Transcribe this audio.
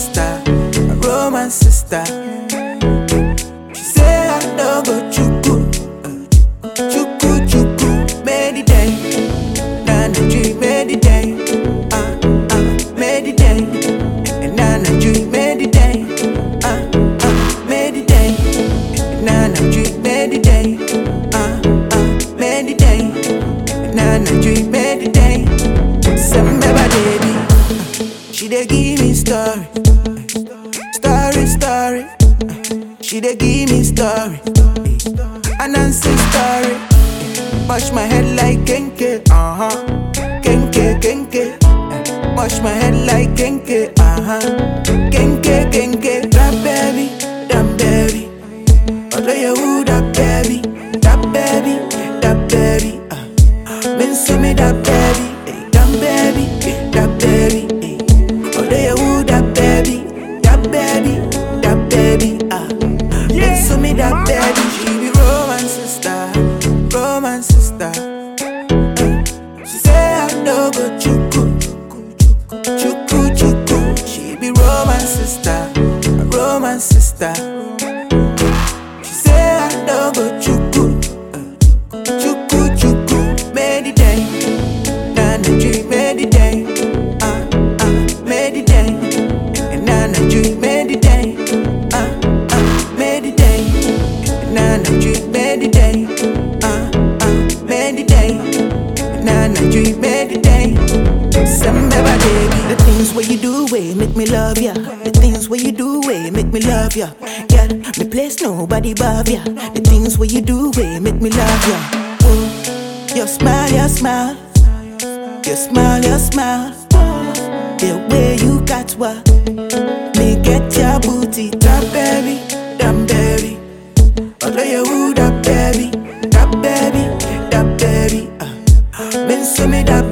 sister, a romance sister. She say I no go chuku, uh, chuku chuku, made it day, nana dream made it day, uh uh, made it day, and nana dream made it day, uh uh, made it day, and nana dream made it day, uh uh, made it day, and nana dream made it day. Remember, baby, she dey give me story, story, story. She dey give me story, and answer story. Wash my head like kenke, uh huh, kenke, kenke. Wash my head like kenke, uh huh, kenke, kenke. That baby, that baby. Although you who that baby, that baby, that baby. Uh. Men see me that baby, eh, that baby, that baby. Eh. Although you who that baby, that baby, that baby. Ah, men see me that baby. She be romance sister, romance sister. Eh. She say I no go chuku, chuku chuku. She be romance sister, a romance sister. She say I no go chuku, uh, chuku chuku. Made it day, nana dream made it day, uh uh, made it day, and nana dream made it day, uh uh, made it day, and nana dream made it day, uh uh, made it day, and nana dream made it day. Remember, baby, The things where you do, way make me love ya. The things where you do, way make me love ya. Yeah, me place nobody above ya. The things where you do, way make me love ya. Oh, your smile, your smile, your smile, your smile. The way you got what me get your booty, that baby, that baby. Although you who that baby, that baby, that baby. Uh, men see me that